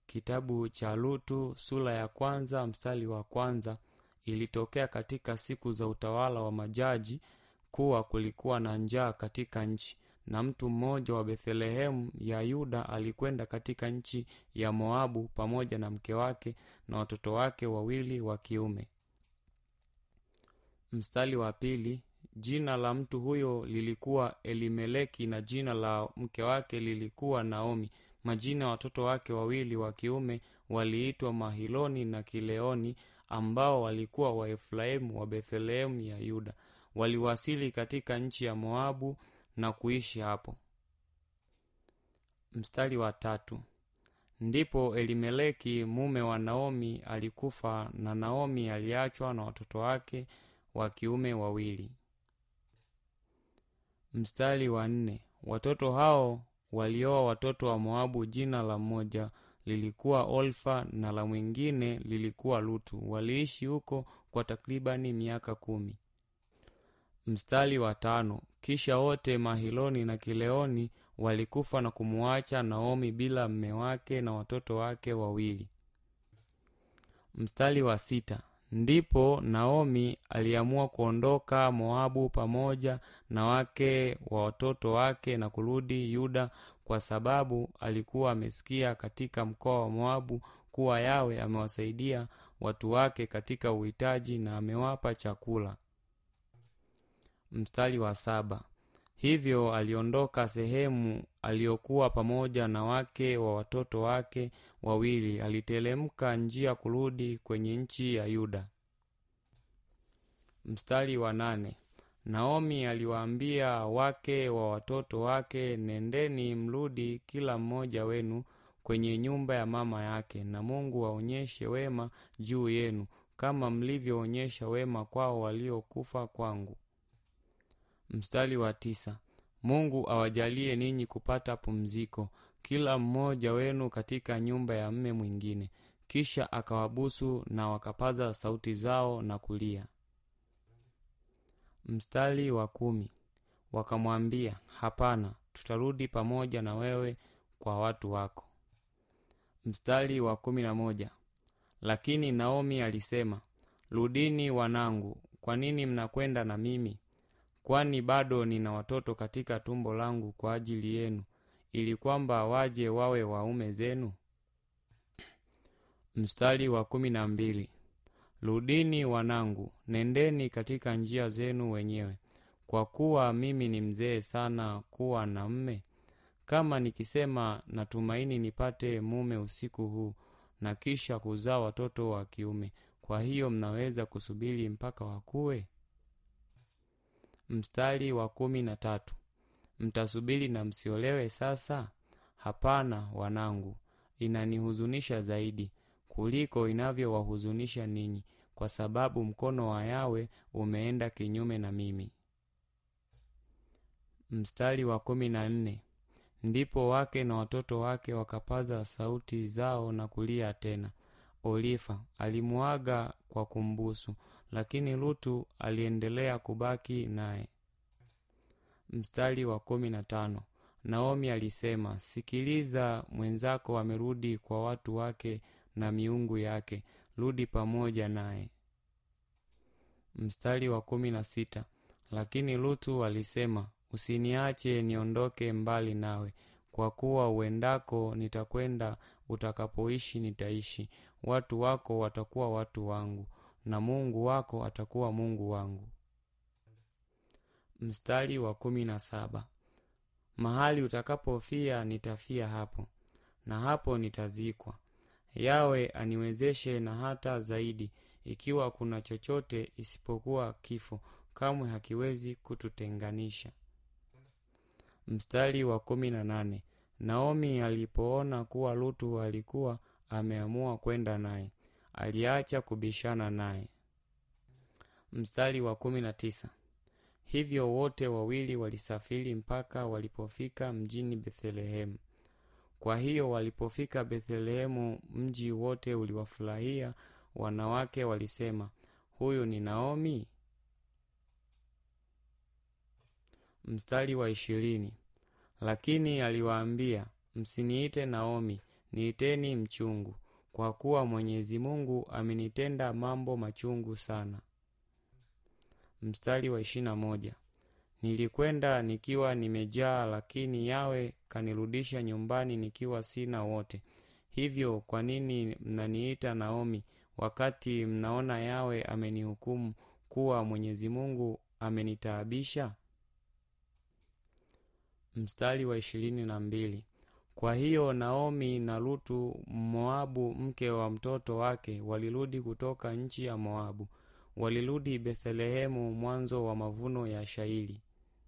kitabu cha lutu sura ya kwanza mstari wa kwanza ilitokea katika siku za utawala wa majaji kuwa kulikuwa na njaa katika nchi na mtu mmoja wa bethlehemu ya yuda alikwenda katika nchi ya moabu pamoja na mke wake na watoto wake wawili wa kiume mstari wa pili jina la mtu huyo lilikuwa elimeleki na jina la mke wake lilikuwa naomi majina ya watoto wake wawili wa kiume waliitwa mahiloni na kileoni ambao walikuwa waefraimu wa bethlehemu ya yuda waliwasili katika nchi ya moabu na kuishi hapo mstari wa tatu ndipo elimeleki mume wa naomi alikufa na naomi aliachwa na watoto wake wa kiume wawili mstari wa nne watoto hao walioa watoto wa moabu jina la mmoja lilikuwa olfa na la mwingine lilikuwa lutu waliishi huko kwa takribani miaka kumi mstari wa tano kisha wote mahiloni na kileoni walikufa na kumuacha naomi bila mme wake na watoto wake wawili mstari wa sita ndipo naomi aliamua kuondoka moabu pamoja na wake wa watoto wake na kurudi yuda kwa sababu alikuwa amesikia katika mkoa wa moabu kuwa yawe amewasaidia watu wake katika uhitaji na amewapa chakula mstari wa saba hivyo aliondoka sehemu aliyokuwa pamoja na wake wa watoto wake wawili alitelemka njia kurudi kwenye nchi ya yuda mstari wa nane naomi aliwaambia wake wa watoto wake nendeni mrudi kila mmoja wenu kwenye nyumba ya mama yake na mungu aonyeshe wema juu yenu kama mlivyoonyesha wema kwao waliokufa kwangu mstari wa tisa mungu awajalie ninyi kupata pumziko kila mmoja wenu katika nyumba ya mme mwingine kisha akawabusu na wakapaza sauti zao na kulia mstari wa kumi wakamwambia hapana tutarudi pamoja na wewe kwa watu wako mstari wa kumi na moja lakini naomi alisema rudini wanangu kwa nini mnakwenda na mimi kwani bado nina watoto katika tumbo langu kwa ajili yenu ili kwamba waje wawe waume zenu mstari wa kumi na mbili rudini wanangu nendeni katika njia zenu wenyewe kwa kuwa mimi ni mzee sana kuwa na mme kama nikisema natumaini nipate mume usiku huu na kisha kuzaa watoto wa kiume kwa hiyo mnaweza kusubiri mpaka wakuwe mstari wa kumi na tatu mtasubiri na msiolewe sasa hapana wanangu inanihuzunisha zaidi kuliko inavyowahuzunisha ninyi kwa sababu mkono wa yawe umeenda kinyume na mimi mstari wa kumi na nne ndipo wake na watoto wake wakapaza sauti zao na kulia tena olifa alimuaga kwa kumbusu lakini lutu aliendelea kubaki naye mstari wa kumi na tano naomi alisema sikiliza mwenzako amerudi kwa watu wake na miungu yake rudi pamoja naye mstari wa kumi na sita lakini lutu alisema usiniache niondoke mbali nawe kwa kuwa uendako nitakwenda utakapoishi nitaishi watu wako watakuwa watu wangu na mungu wako atakuwa mungu wangu mstari wa kumi na saba mahali utakapofia nitafia hapo na hapo nitazikwa yawe aniwezeshe na hata zaidi ikiwa kuna chochote isipokuwa kifo kamwe hakiwezi kututenganisha mstari wa kumi na nane naomi alipoona kuwa lutu alikuwa ameamua kwenda naye aliacha kubishana naye mstari wa kumi na tisa hivyo wote wawili walisafiri mpaka walipofika mjini bethlehemu kwa hiyo walipofika bethlehemu mji wote uliwafurahia wanawake walisema huyu ni naomi mstari wa ishirini lakini aliwaambia msiniite naomi niiteni mchungu kwa kuwa mwenyezi mungu amenitenda mambo machungu sana mstari wa ishirina moja nilikwenda nikiwa nimejaa lakini yawe kanirudisha nyumbani nikiwa sina wote hivyo kwa nini mnaniita naomi wakati mnaona yawe amenihukumu kuwa mwenyezi mungu amenitaabisha mstari wa ishirini na mbili kwa hiyo naomi na lutu moabu mke wa mtoto wake walirudi kutoka nchi ya moabu walirudi bethlehemu mwanzo wa mavuno ya shairi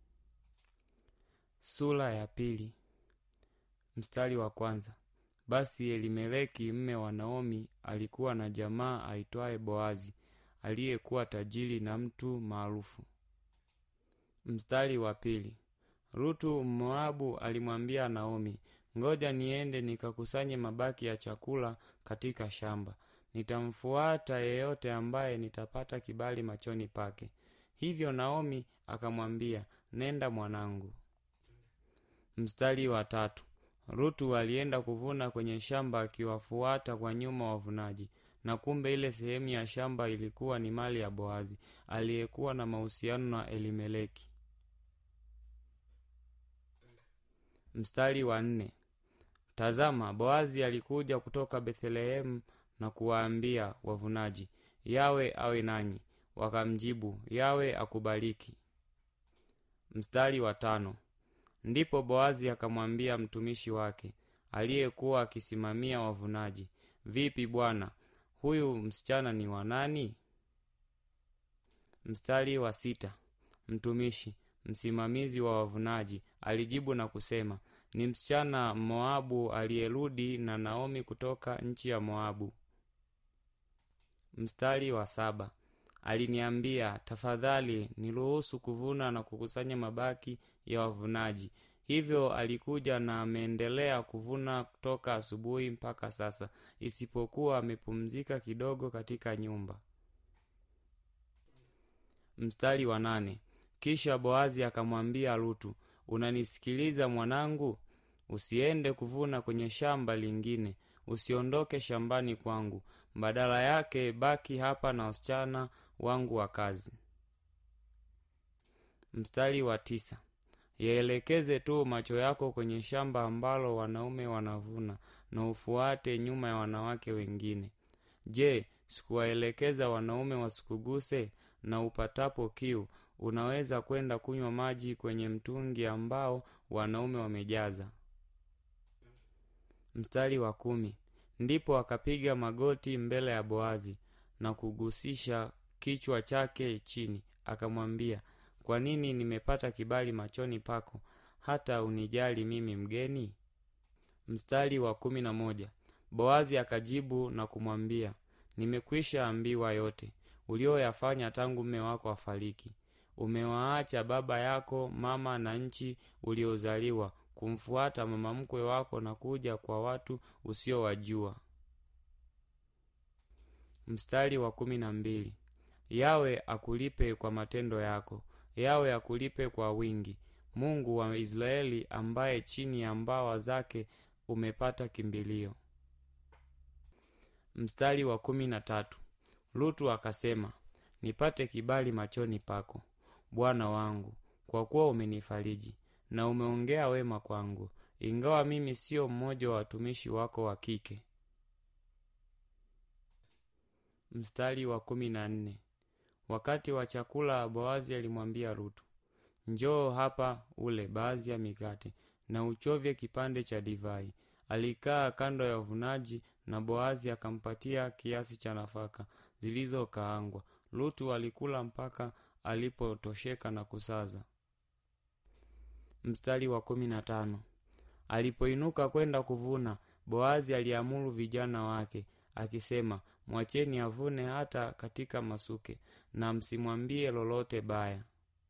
sura ya pili mstari wa kwanza basi elimeleki mme wa naomi alikuwa na jamaa aitwaye boazi aliyekuwa tajiri na mtu maarufu mstari wa pili rutu mmoabu alimwambia naomi ngoja niende nikakusanye mabaki ya chakula katika shamba nitamfuata yeyote ambaye nitapata kibali machoni pake hivyo naomi akamwambia nenda mwanangu mstari wa tatu rutu alienda kuvuna kwenye shamba akiwafuata kwa nyuma wavunaji na kumbe ile sehemu ya shamba ilikuwa ni mali ya boazi aliyekuwa na mahusiano na elimeleki mstari wa nne tazama boazi alikuja kutoka bethlehemu na kuwaambia wavunaji yawe awe nanyi wakamjibu yawe akubariki mstari wa tano ndipo boazi akamwambia mtumishi wake aliyekuwa akisimamia wavunaji vipi bwana huyu msichana ni wanani mstari wa sita mtumishi msimamizi wa wavunaji alijibu na kusema ni msichana moabu aliyerudi na naomi kutoka nchi ya moabu mstari wa saba aliniambia tafadhali niruhusu kuvuna na kukusanya mabaki ya wavunaji hivyo alikuja na ameendelea kuvuna toka asubuhi mpaka sasa isipokuwa amepumzika kidogo katika nyumba mstari wa nane kisha boazi akamwambia lutu unanisikiliza mwanangu usiende kuvuna kwenye shamba lingine usiondoke shambani kwangu badala yake baki hapa na wasichana wangu wa kazi mstari wa tisa yaelekeze tu macho yako kwenye shamba ambalo wanaume wanavuna na ufuate nyuma ya wanawake wengine je sikuwaelekeza wanaume wasikuguse na upatapo kiu unaweza kwenda kunywa maji kwenye mtungi ambao wanaume wamejaza mstari wa kumi ndipo akapiga magoti mbele ya boazi na kugusisha kichwa chake chini akamwambia kwa nini nimepata kibali machoni pako hata unijali mimi mgeni mstari wa kumi na moja boazi akajibu na kumwambia nimekwisha ambiwa yote ulioyafanya tangu mme wako afariki umewaacha baba yako mama na nchi uliozaliwa kumfuata mama mkwe wako na kuja kwa watu usiowajua mstari wa kumi na mbili yawe akulipe kwa matendo yako yawe akulipe kwa wingi mungu wa israeli ambaye chini ya mbawa zake umepata kimbilio mstari wa kumi na tatu lutu akasema nipate kibali machoni pako bwana wangu kwa kuwa umenifariji na umeongea wema kwangu ingawa mimi siyo mmoja wa watumishi wako wa kike mstari wa kumi na nne wakati wa chakula boazi alimwambia rutu njoo hapa ule baadhi ya mikate na uchovye kipande cha divai alikaa kando ya wavunaji na boazi akampatia kiasi cha nafaka zilizokaangwa lutu alikula mpaka alipotosheka na kusaza mstari wa kumi na tano alipoinuka kwenda kuvuna boazi aliamuru vijana wake akisema mwacheni avune hata katika masuke na msimwambie lolote baya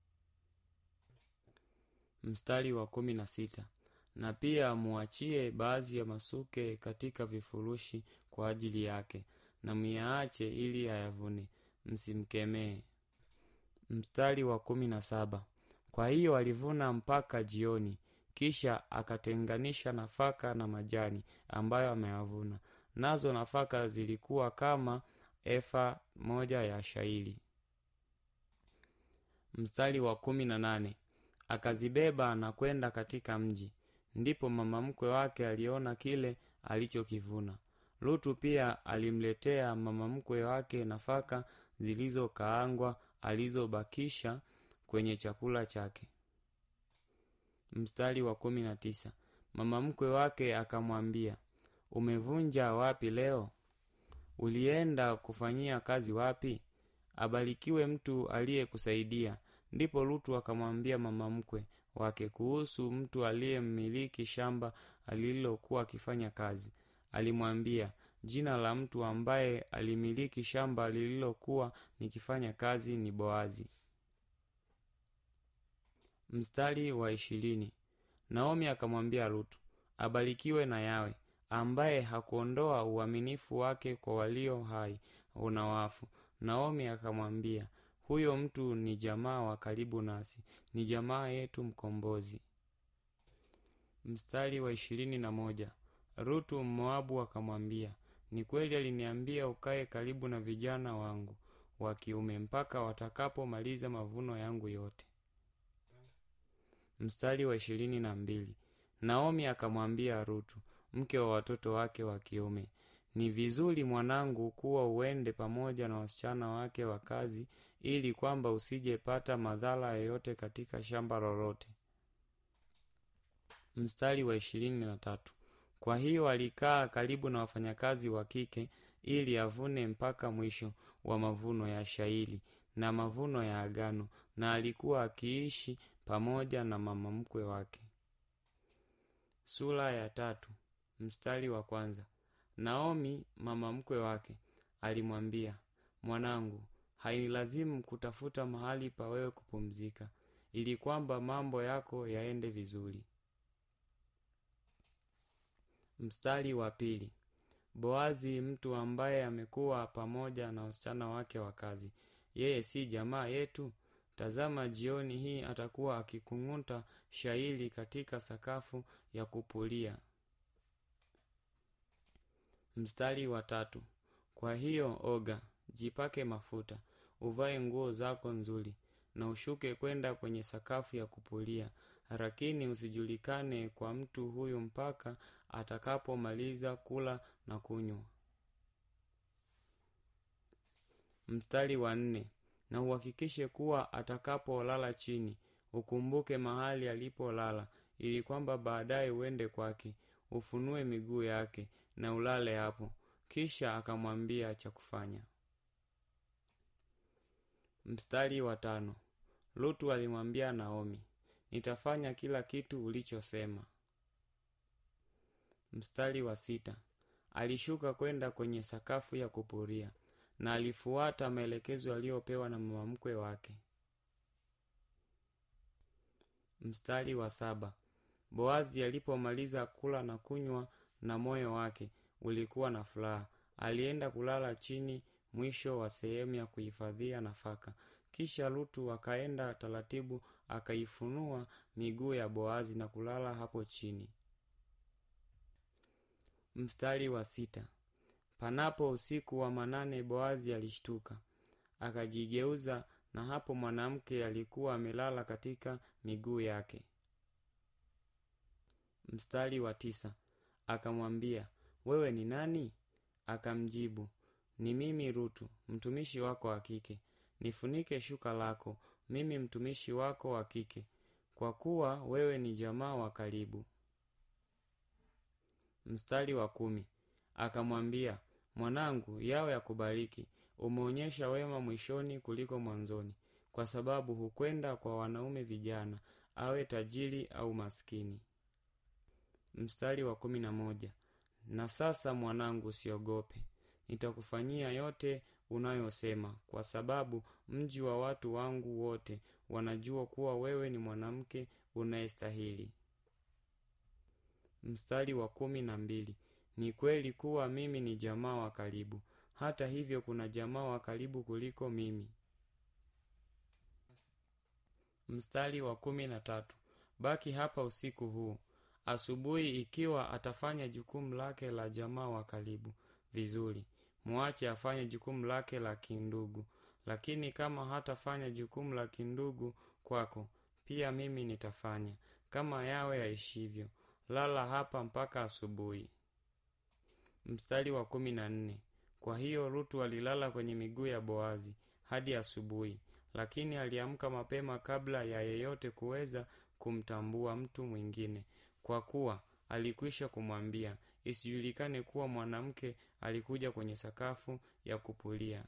mstari wa kumi na sita na pia muachie baadhi ya masuke katika vifurushi kwa ajili yake na myaache ili ayavune msimkemee mstari wa kumi na saba kwa hiyo alivuna mpaka jioni kisha akatenganisha nafaka na majani ambayo ameyavuna nazo nafaka zilikuwa kama efa moja ya shairi mstari wa kumi na nane akazibeba na kwenda katika mji ndipo mama mkwe wake aliona kile alichokivuna lutu pia alimletea mama mkwe wake nafaka zilizokaangwa alizobakisha kwenye chakula chake mstari wa kumi na tisa mama mkwe wake akamwambia umevunja wapi leo ulienda kufanyia kazi wapi abarikiwe mtu aliyekusaidia ndipo lutu akamwambia mama mkwe wake kuhusu mtu aliyemmiliki shamba alilokuwa akifanya kazi alimwambia jina la mtu ambaye alimiliki shamba lililokuwa nikifanya kazi ni boazi mstari wa ishirini naomi akamwambia lutu abarikiwe na yawe ambaye hakuondoa uaminifu wake kwa walio hai na wafu naomi akamwambia huyo mtu ni jamaa wa karibu nasi ni jamaa yetu mkombozi mstari wa ishirini na moja rutu mmoabu akamwambia ni kweli aliniambia ukae karibu na vijana wangu wa kiume mpaka watakapomaliza mavuno yangu yote mstari wa ishirini na mbili naomi akamwambia rutu mke wa watoto wake wa kiume ni vizuri mwanangu kuwa uende pamoja na wasichana wake wa kazi ili kwamba usijepata madhara yoyote katika shamba lolote mstari wa ishirini na tatu kwa hiyo alikaa karibu na wafanyakazi wa kike ili avune mpaka mwisho wa mavuno ya shairi na mavuno ya agano na alikuwa akiishi pamoja na mama mkwe wake sura ya tatu mstari wa kwanza naomi mama mkwe wake alimwambia mwanangu hainilazimu kutafuta mahali pa wewe kupumzika ili kwamba mambo yako yaende vizuri mstari wa pili boazi mtu ambaye amekuwa pamoja na wasichana wake wa kazi yeye si jamaa yetu tazama jioni hii atakuwa akikung'uta shairi katika sakafu ya kupulia mstari wa tatu kwa hiyo oga jipake mafuta uvae nguo zako nzuri na ushuke kwenda kwenye sakafu ya kupulia lakini usijulikane kwa mtu huyu mpaka atakapomaliza kula na kunywa mstari wa nne na uhakikishe kuwa atakapolala chini ukumbuke mahali alipolala ili kwamba baadaye uende kwake ufunue miguu yake na ulale hapo kisha akamwambia cha kufanya mstari wa tano lutu alimwambia naomi nitafanya kila kitu ulichosema mstari wa sita alishuka kwenda kwenye sakafu ya kupuria na alifuata maelekezo aliyopewa na mama mkwe wake mstari wa saba boazi alipomaliza kula na kunywa na moyo wake ulikuwa na furaha alienda kulala chini mwisho wa sehemu ya kuhifadhia nafaka kisha lutu akaenda taratibu akaifunua miguu ya boazi na kulala hapo chini mstari wa sita panapo usiku wa manane boazi alishtuka akajigeuza na hapo mwanamke alikuwa amelala katika miguu yake mstari wa tisa akamwambia wewe ni nani akamjibu ni mimi rutu mtumishi wako wa kike nifunike shuka lako mimi mtumishi wako wa kike kwa kuwa wewe ni jamaa wa karibu mstari wa kumi akamwambia mwanangu yawe yakubariki umeonyesha wema mwishoni kuliko mwanzoni kwa sababu hukwenda kwa wanaume vijana awe tajiri au maskini mstari wa kumi na moja na sasa mwanangu usiogope nitakufanyia yote unayosema kwa sababu mji wa watu wangu wote wanajua kuwa wewe ni mwanamke unayestahili mstari wa kumi na mbili ni kweli kuwa mimi ni jamaa wa karibu hata hivyo kuna jamaa wa karibu kuliko mimi mstari wa kumi na tatu baki hapa usiku huu asubuhi ikiwa atafanya jukumu lake la jamaa wa karibu vizuri mwache afanye jukumu lake la kindugu lakini kama hatafanya jukumu la kindugu kwako pia mimi nitafanya kama yawe yaishivyo lala hapa mpaka asubuhi mstari wa kumi na nne kwa hiyo rutu alilala kwenye miguu ya boazi hadi asubuhi lakini aliamka mapema kabla ya yeyote kuweza kumtambua mtu mwingine kwa kuwa alikwisha kumwambia isijulikane kuwa mwanamke alikuja kwenye sakafu ya kupulia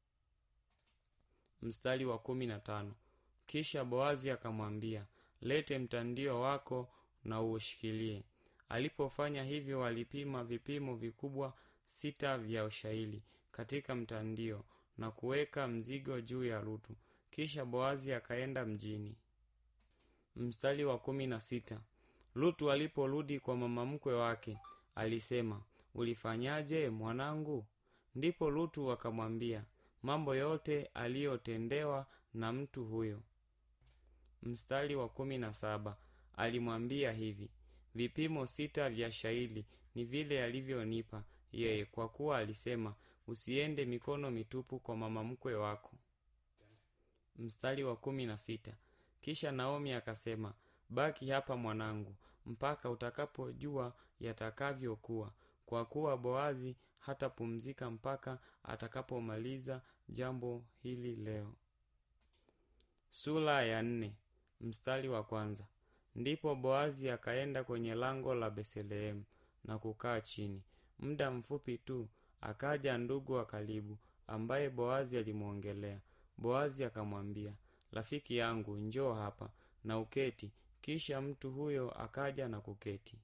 mstari wa kumi na tano kisha boazi akamwambia lete mtandio wako na uushikilie alipofanya hivyo walipima vipimo vikubwa sita vya ushaili katika mtandio na kuweka mzigo juu ya rutu kisha boazi akaenda mjini mstari wa kumi na sita lutu aliporudi kwa mama mkwe wake alisema ulifanyaje mwanangu ndipo lutu akamwambia mambo yote aliyotendewa na mtu huyo mstari wa kumi na saba alimwambia hivi vipimo sita vya shaili ni vile alivyonipa yeye kwa kuwa alisema usiende mikono mitupu kwa mama mkwe wako mstari wa kumi na sita kisha naomi akasema baki hapa mwanangu mpaka utakapojua yatakavyokuwa kwa kuwa boazi hatapumzika mpaka atakapomaliza jambo hili leo sura ya nne mstari wa kwanza ndipo boazi akaenda kwenye lango la bethlehemu na kukaa chini muda mfupi tu akaja ndugu wa karibu ambaye boazi alimwongelea boazi akamwambia rafiki yangu njoo hapa na uketi kisha mtu huyo akaja na kuketi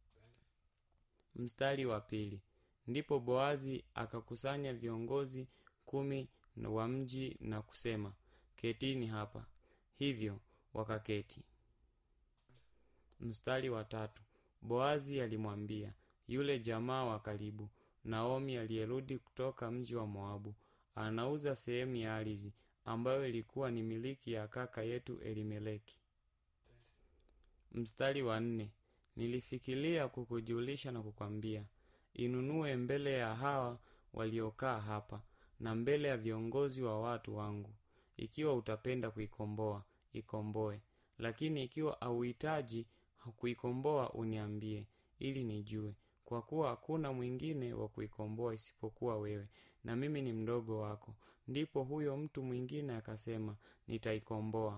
mstari wa pili ndipo boazi akakusanya viongozi kumi wa mji na kusema ketini hapa hivyo wakaketi mstari wa tatu boazi alimwambia yule jamaa wa karibu naomi aliyerudi kutoka mji wa moabu anauza sehemu ya ardhi ambayo ilikuwa ni miliki ya kaka yetu elimeleki mstari wa nne nilifikiria kukujulisha na kukwambia inunue mbele ya hawa waliokaa hapa na mbele ya viongozi wa watu wangu ikiwa utapenda kuikomboa ikomboe lakini ikiwa auhitaji kuikomboa uniambie ili nijue kwa kuwa hakuna mwingine wa kuikomboa isipokuwa wewe na mimi ni mdogo wako ndipo huyo mtu mwingine akasema nitaikomboa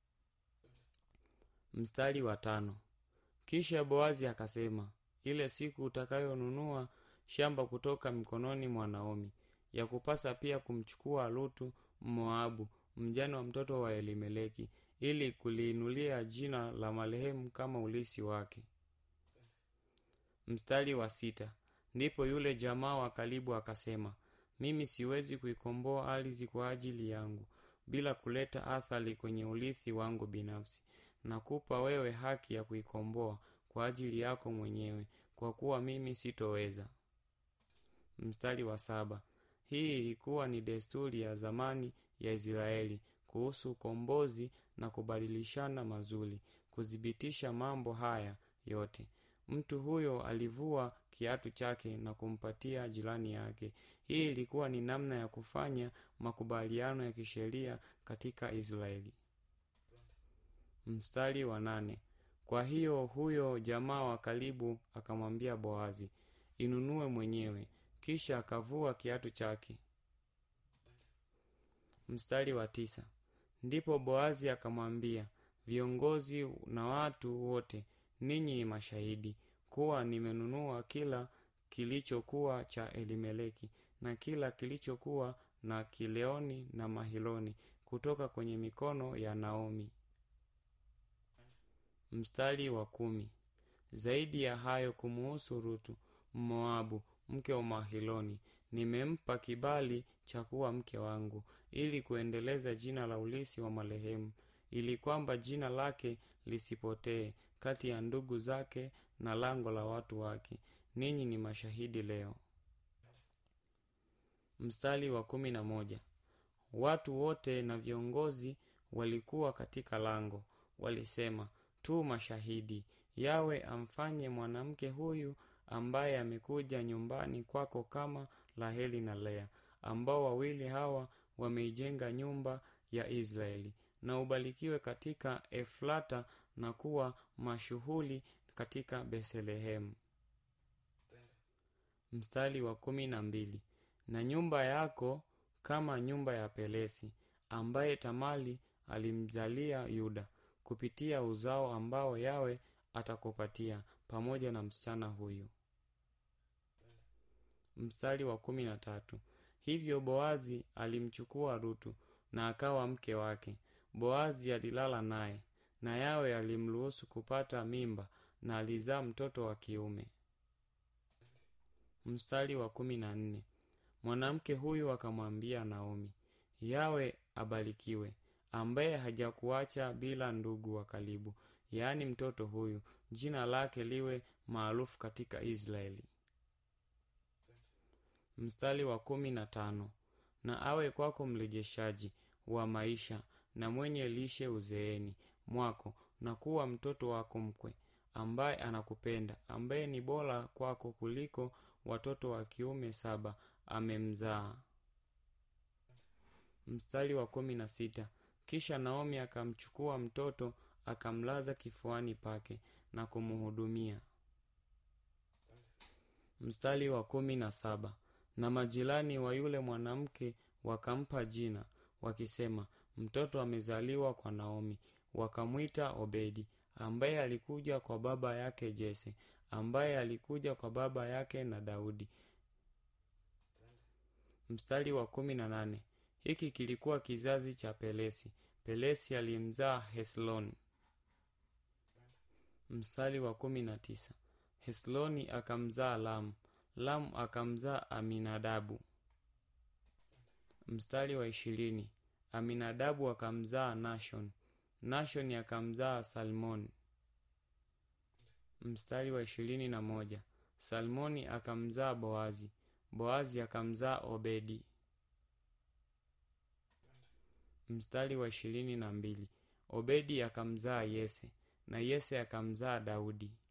mstari wa tano kisha boazi akasema ile siku utakayonunua shamba kutoka mikononi mwa naomi ya kupasa pia kumchukua lutu mmoabu mjane wa mtoto wa elimeleki ili kuliinulia jina la marehemu kama ulisi wake mstari wa sita ndipo yule jamaa wa karibu akasema mimi siwezi kuikomboa ardhi kwa ajili yangu bila kuleta athari kwenye urithi wangu binafsi nakupa wewe haki ya kuikomboa kwa ajili yako mwenyewe kwa kuwa mimi sitoweza mstari wa saba hii ilikuwa ni desturi ya zamani ya israeli kuhusu ukombozi na kubadilishana mazuri kuthibitisha mambo haya yote mtu huyo alivua kiatu chake na kumpatia jirani yake hii ilikuwa ni namna ya kufanya makubaliano ya kisheria katika israeli mstari wa nane kwa hiyo huyo jamaa wa karibu akamwambia boazi inunue mwenyewe kisha akavua kiatu chake mstari wa tisa ndipo boazi akamwambia viongozi na watu wote ninyi ni mashahidi kuwa nimenunua kila kilichokuwa cha elimeleki na kila kilichokuwa na kileoni na mahiloni kutoka kwenye mikono ya naomi mstari wa kumi zaidi ya hayo kumuhusu rutu mmoabu mke wa mahiloni nimempa kibali cha kuwa mke wangu ili kuendeleza jina la ulisi wa marehemu ili kwamba jina lake lisipotee kati ya ndugu zake na lango la watu wake ninyi ni mashahidi leo mstari wa kumi na moja watu wote na viongozi walikuwa katika lango walisema tu mashahidi yawe amfanye mwanamke huyu ambaye amekuja nyumbani kwako kama raheli na lea ambao wawili hawa wameijenga nyumba ya israeli na ubarikiwe katika eflata na kuwa mashuhuli katika bethlehemu mstari wa kumi na mbili na nyumba yako kama nyumba ya pelesi ambaye tamali alimzalia yuda kupitia uzao ambao yawe atakupatia pamoja na msichana huyu mstari wa kumi na tatu hivyo boazi alimchukua rutu na akawa mke wake boazi alilala naye na yawe alimruhusu kupata mimba na alizaa mtoto wa kiume mstari wa kumi na nne mwanamke huyu akamwambia naomi yawe abarikiwe ambaye hajakuacha bila ndugu wa karibu yaani mtoto huyu jina lake liwe maarufu katika israeli mstari wa kumi na tano na awe kwako mrejeshaji wa maisha na mwenye lishe uzeeni mwako na kuwa mtoto wako mkwe ambaye anakupenda ambaye ni bora kwako kuliko watoto wa kiume saba amemzaa mstari wa kumi na sita kisha naomi akamchukua mtoto akamlaza kifuani pake na kumhudumia mstari wa kumi na saba na majirani wa yule mwanamke wakampa jina wakisema mtoto amezaliwa kwa naomi wakamwita obedi ambaye alikuja kwa baba yake jese ambaye alikuja kwa baba yake na daudi mstari wa kumi na nane hiki kilikuwa kizazi cha pelesi pelesi alimzaa hesloni mstari wa kumi na tisa hesloni akamzaa lamu lamu akamzaa aminadabu mstari wa ishirini aminadabu akamzaa nashon nashoni akamzaa salmoni mstari wa ishirini na moja salmoni akamzaa boazi boazi akamzaa obedi mstari wa ishirini na mbili obedi akamzaa yese na yese akamzaa daudi